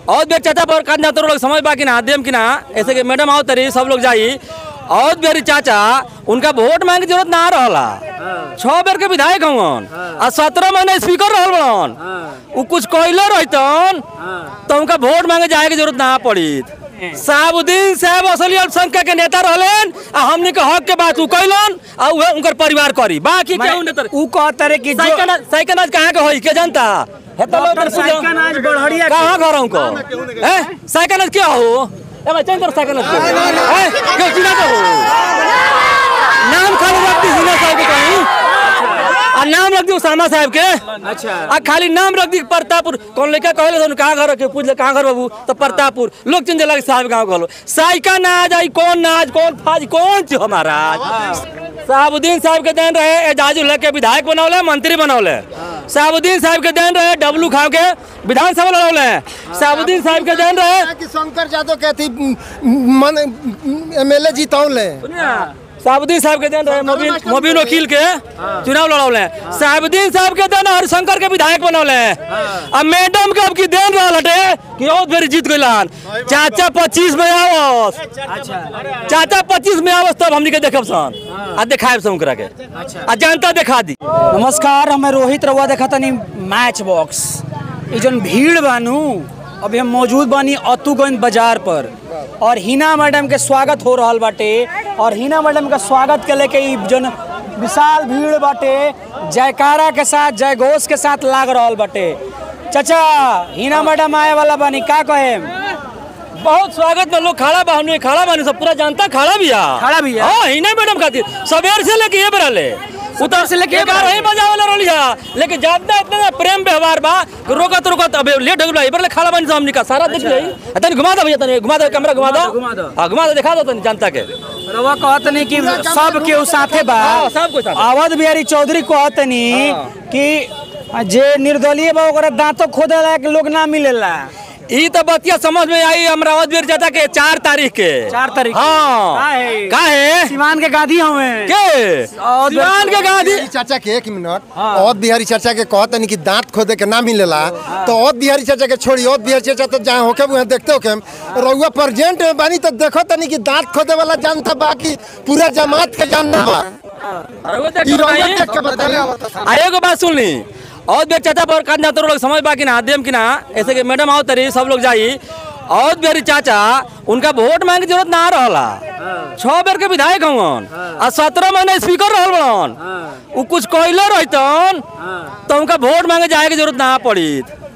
और बेर चाचा पर कान जाते लोग समझ बा कि ना देम कि ना ऐसे कि मैडम आओ तरी सब लोग जाई और बेरी चाचा उनका वोट मांगे की जरूरत ना रहला छह बेर के विधायक हवन आ सत्रह महीने स्पीकर रहल बड़न उ कुछ कहले रहतन तो उनका वोट मांगे जाए की जरूरत ना पड़ी साबुद्दीन साहब असली अल्पसंख्यक के नेता रहलन आ हमनी के हक के बात उ कहलन आ उहे उनकर परिवार करी बाकी केहू नेता उ कहता रे कि जो साइकिल साइकिल आज कहाँ के होई के जनता हेतलो डॉक्टर तर पूजा साइकिल आज बढ़िया कहाँ घर को हैं साइकिल आज क्या हो ए भाई चल तर साइकिल आज क्या हो हैं क्यों चिना तो हो नाम खाली रख दी हिना साहब के कहीं आ नाम रख दी उसामा साहब के अच्छा आ खाली नाम रख दी प्रतापुर कौन लड़का कहले तो कहाँ घर के पूछ ले कहाँ घर बाबू तो प्रतापुर लोग चिंता लगे साहब गाँव कहलो साइका ना आज आई कौन ना आज कौन फाज कौन थी हमारा आज साहबुद्दीन साहब के देन रहे एजाज उल्ला के विधायक बनौले मंत्री बनौले साहबुद्दीन साहब के देन रहे डब्लू खाव के विधानसभा लड़ौले साहबुद्दीन साहब के देन रहे कि शंकर यादव के थी मन एमएलए जीतौले साहबुद्दीन साहब के देन रहे मोबिन मोबिन वकील के चुनाव लड़ौले साहबुद्दीन साहब के देन हरिशंकर के विधायक बनौले अब मैडम के अब की देन रहल हटे कि और फिर जीत गइलान चाचा पच्चीस में आवस चाचा पच्चीस में आवस तब हमनी के देखब सन आ देखाएब सन ओकरा के आ जनता देखा दी नमस्कार हमें रोहित रउआ देखा तनी मैच बॉक्स ई जन भीड़ बानू अभी हम मौजूद बानी अतुगंज बाजार पर और हिना मैडम के स्वागत हो रहल बाटे और हिना मैडम के स्वागत के लेके ई जन विशाल भीड़ बाटे जयकारा के साथ जय घोष के साथ लाग रहल बाटे चाचा हिना मैडम आए वाला बानी का कहे बहुत स्वागत में लोग खड़ा बा हमने खड़ा बानी सब पूरा जनता खड़ा बिया खड़ा बिया? हां हिने मैडम खातिर सवेर से लेके ये बरले उतर से लेके बार ही बजावले रहलिया लेकिन ज्यादा इतना ना प्रेम व्यवहार बा कि रोकत रोकत अबे लेट हो गइल इबर ले खड़ा बानी सब हमनी का सारा देख लई तनी घुमा दो भैया तनी घुमा दो कैमरा घुमा दो घुमा दो। हां घुमा दो दिखा दो तनी जनता के रउआ कहतनी कि सब केहू साथे बा हाँ, सब कोई साथे। अवध बिहारी चौधरी कहतनी कि जे निर्दलीय बा ओकरा दांतो खोदे लायक लोग ना मिलेला ई तो बतिया समझ में आई अमरावत वीर चाचा के चार तारीख के चार तारीख के। हाँ काहे? काहे सीमान के गादी हमें के और सिवान के गांधी बिहारी चाचा के एक मिनट औद बिहारी चाचा के कहतनी कि दांत खोदे के ना मिलेला तो औद बिहारी चाचा के छोड़ी औद बिहारी चाचा तो जहाँ होके वहाँ देखते हो के रउआ प्रेजेंट में बानी तो देखो तनी कि दांत खोदे वाला जानता बाकी पूरा जमात के जानता बा ई रउआ देख के बताइए आ एगो बात सुन ली और बेर चाचा पर कान जाते लोग समझ बा कि ना देम कि ना ऐसे कि मैडम आओ तरी सब लोग जाई और बेरी चाचा उनका वोट मांगे की जरूरत ना रहला छह बेर के विधायक हवन आ सत्रह महीने स्पीकर रहल बड़न उ कुछ कहले रहतन तो उनका वोट मांगे जाए की जरूरत ना पड़ी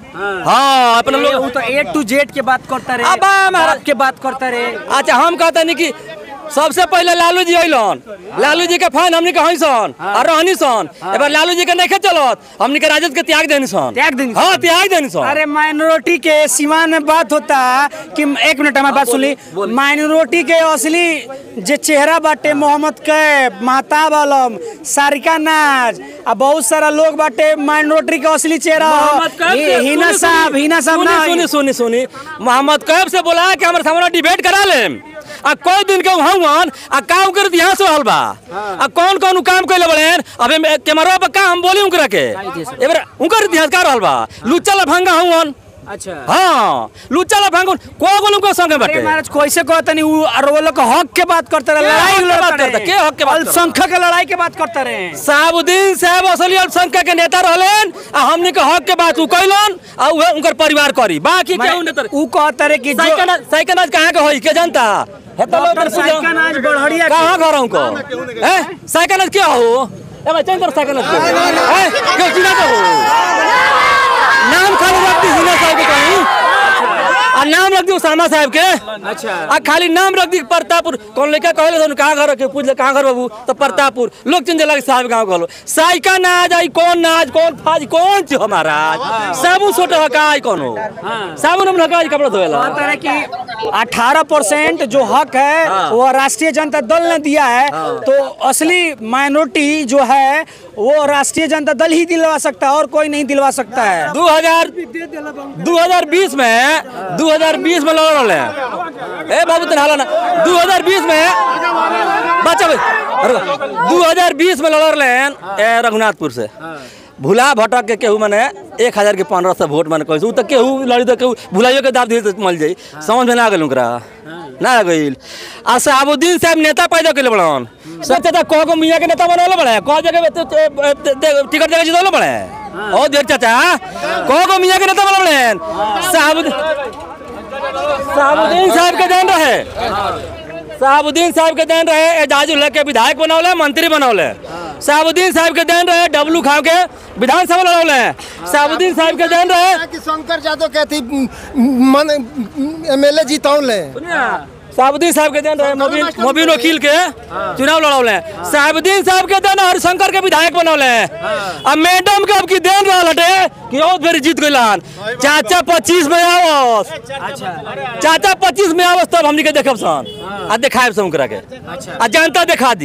हाँ अपने वो लोग तो ए टू जेड के बात करता रे अबा हमारा- बाप के बात करता रे अच्छा हम कहते नहीं कि सबसे पहले लालू जी अलन लालू जी के फैन हमनी के हई सन और रहनी सन एबार लालू जी के नहीं चलत हमनी के राजद के त्याग देनी सन त्याग देनी हाँ त्याग देनी सन अरे माइनॉरिटी के सीमा में बात होता कि एक मिनट हमारी बात सुनी माइनॉरिटी के असली जे चेहरा बाटे मोहम्मद कैफ महताब आलम सारिका नाज आ बहुत सारा लोग बाटे माइनॉरिटी के असली चेहरा मोहम्मद कैफ हि- से- हिना सुनी, साहब सुनी, हिना साहब सुनी, ना सुनी सुनी सुनी मोहम्मद कैफ से बोला कि हमारे सामने डिबेट करा ले आ कोई दिन के हवन आ काम कर यहाँ से रहल बा आ कौन कौन उ काम कैले बड़े अबे मे- कैमरा पर का हम बोली उनकरा के एबार उनकर इतिहास का रहल बा लुच्चा लफंगा हवन अच्छा हाँ लुच्चा लफंगा को को उनको संगे अरे बाटे महाराज कैसे कहता नहीं वो और वो लोग हक के बात करते रहे के लड़ाई हक के लड़ते बात करता? रहे। के हक के बात करता? अल्पसंख्यक के लड़ाई के बात करते रहे साहबुद्दीन साहब असली अल्पसंख्यक के नेता रहलन आ हमनी के हक के बात उ कहलन आ उहे उनकर परिवार करी बाकी केहू नेता उ कहता रहे कि जो साइकिल साइकिल आज कहाँ के होई के जनता हेतलो डॉक्टर तर पूजा साइकिल आज बढ़िया के- कहाँ घर को हैं साइकिल आज क्या हो ए भाई चल तर साइकिल आज हैं क्यों चिना तो हो नाम खाली रख दी हिना साहब के कहीं आ नाम रख दी उसामा साहब के अच्छा आ खाली नाम रख दी प्रतापुर कौन लड़का कहले तो कहाँ घर के पूछ ले कहाँ घर बाबू तो प्रतापुर लोग चिंता लगे साहब गाँव कहलो साइका ना आज आई कौन ना आज कौन फाज कौन छी हमारा आज साबुन सोटे हकाई कोनो साबुन हम हकाई कपड़ा धोएला कहता रहे कि 18 परसेंट जो हक है वो राष्ट्रीय जनता दल ने दिया है तो असली माइनॉरिटी जो है वो राष्ट्रीय जनता दल ही दिलवा सकता है और कोई नहीं दिलवा सकता है 2000 2020 में 2020 में लड़ रहे हैं ए बाबू तन हाला ना 2020 में बच्चा भाई अरे 2020 में लड़ रहे हैं ए, रघुनाथपुर से भुला भटक के केहू मने एक हजार के पंद्रह सौ वोट मने कहू तो केहू लड़ी तो केहू भुलाइयो के दाब दिए तो मल जाई समझ में ना आ गइल ओकरा ना आ गइल आ शहाबुद्दीन साहब नेता पैदा कइले बड़न सब चाचा कह गो मियां के नेता बनवले बड़े कह जगह पे- पे- पे- पे- टिकट जगह जीतवले बड़े ओ देख चाचा कह गो मियां के नेता बनवले बड़े शहाबुद्दीन शहाबुद्दीन साहब के देन रहे शहाबुद्दीन साहब के देन रहे एजाजुल हक के विधायक बनौले मंत्री बनौले शहाबुद्दीन साहब के देन रहे डब्लू खाव के विधानसभा लड़ौले शहाबुद्दीन साहब के देन रहे कि शंकर यादव के अथी मन एमएलए जीतौले शहाबुद्दीन साहब के देन रहे मोबिन मोबिन वकील के चुनाव लड़ौले शहाबुद्दीन साहब के देन हरिशंकर के विधायक बनौले अब मैडम के अब की देन रहल हटे कि और बेरी जीत गइलान चाचा पच्चीस में आवस चाचा पच्चीस में आवस तब हमनी के देखब सन आ देखाएब सन ओकरा के आ जनता देखा दी